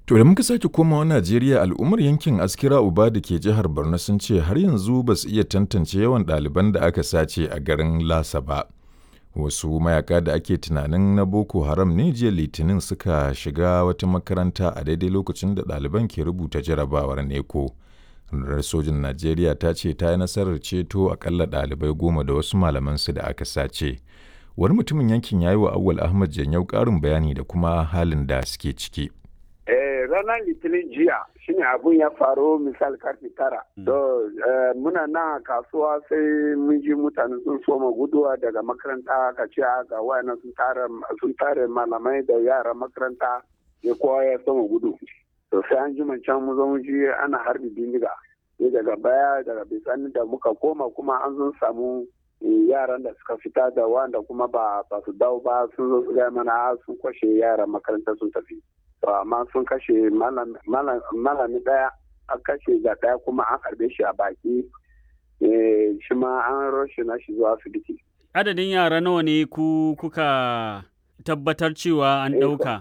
To da muka sake komawa Najeriya al'ummar yankin Askira Uba da ke jihar Borno sun ce har yanzu ba su iya tantance yawan ɗaliban da aka sace a garin Lasa ba. Wasu mayaka da ake tunanin na Boko Haram ne jiya Litinin suka shiga wata makaranta a daidai lokacin da ɗaliban ke rubuta jarabawar neko. Rundunar sojin Najeriya ta ce ta yi nasarar ceto akalla ɗalibai goma da wasu malamansu da aka sace. Wani mutumin yankin ya yi wa Awwal Ahmad Janyau ƙarin bayani da kuma halin da suke ciki. ranar litinin jiya shine abun ya faru misal karfe tara. To muna na kasuwa sai mun ji mutane sun soma guduwa daga makaranta ka ce ga wayannan sun tare malamai da yaran makaranta ya kowa ya soma gudu. To sai an ji can mu zo mu ji ana harbi bindiga. Sai daga baya daga bisani da muka koma kuma an zo samu yaran da suka fita da wanda kuma ba su dawo ba sun zo su gaya mana sun kwashe yaran makaranta sun tafi. amma sun kashe malami daya an kashe ga daya kuma an harbe shi a baki shi ma an roshe na shi zuwa asibiti. Adadin yara nawa ne ku kuka tabbatar cewa an ɗauka?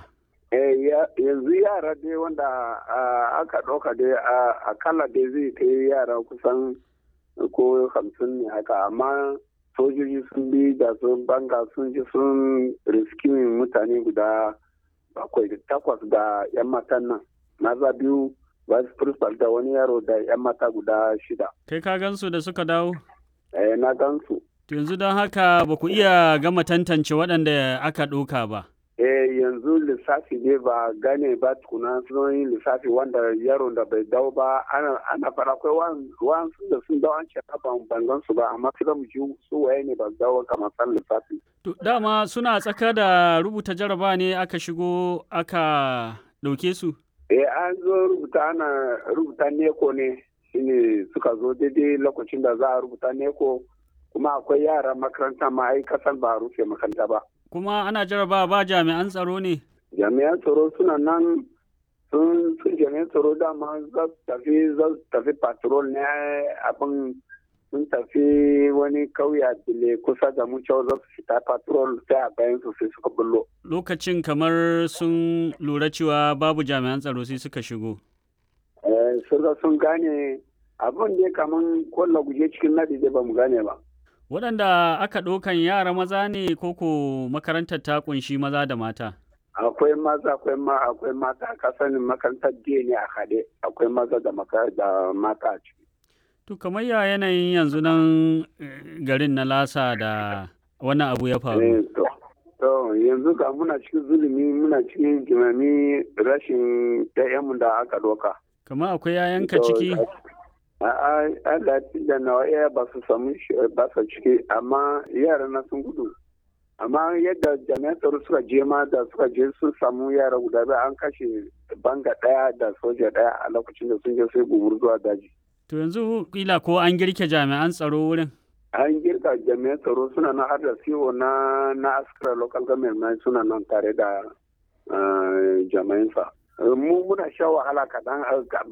yanzu yara dai wanda aka ɗauka dai akalla dai zai kai yara kusan ko hamsin ne haka amma sojoji sun bi da sun banga sun ji sun riskimin mutane guda bakwai da takwas da 'yan matan nan maza biyu vice principal da wani yaro da 'yan mata guda shida kai ka gansu da suka dawo eh na gansu yanzu don haka ba ku iya gama tantance waɗanda aka ɗauka ba eh yanzu lissafi ne ba gane ba tukuna sun yi lissafi wanda yaron da bai dawo ba ana fara akwai wa'ansu da sun dawo an ce ban bangan su ba amma sai mu ji su waye ne ba dawo kamar san lissafi To dama suna tsaka da rubuta jaraba ne aka shigo aka ɗauke su? Eh an zo rubuta ana rubuta neko ne shine suka zo daidai lokacin da za a rubuta neko kuma akwai yara makaranta ma ai kasan ba a rufe makaranta ba. Kuma ana jaraba ba jami'an tsaro ne? Jami'an tsaro suna nan sun sun jami'an tsaro dama za su tafi za su tafi patrol ne abin sun tafi wani kauya dile kusa da mu cewa za su fita patrol sai a bayan su sai suka bullo. Lokacin kamar sun lura cewa babu jami'an tsaro sai suka shigo. Sun sun gane abin da kamar kwallo guje cikin nadi da ba mu gane ba. Waɗanda aka ɗaukan yara maza ne koko makarantar ta kunshi maza da mata? Akwai maza akwai ma akwai mata ka sanin makarantar ne a haɗe akwai maza da mata a ciki. To kamar ya yanayin yanzu nan garin na lasa da wannan abu ya faru. To yanzu ga muna cikin zulumi muna cikin jimami rashin ɗayanmu da aka doka. Kamar akwai yayanka ciki? A da nawa iya ba su samu ba su ciki amma yara na sun gudu. Amma yadda jami'an tsaro suka je ma da suka je sun samu yara guda biyu an kashe banga ɗaya da soja ɗaya a lokacin da sun je sai gumur zuwa daji. To yanzu kila ko an girke jami'an tsaro wurin? An girka jami'an tsaro suna nan har da CEO na na Askara local government suna nan tare da jami'ansa. Mu muna sha wahala kaɗan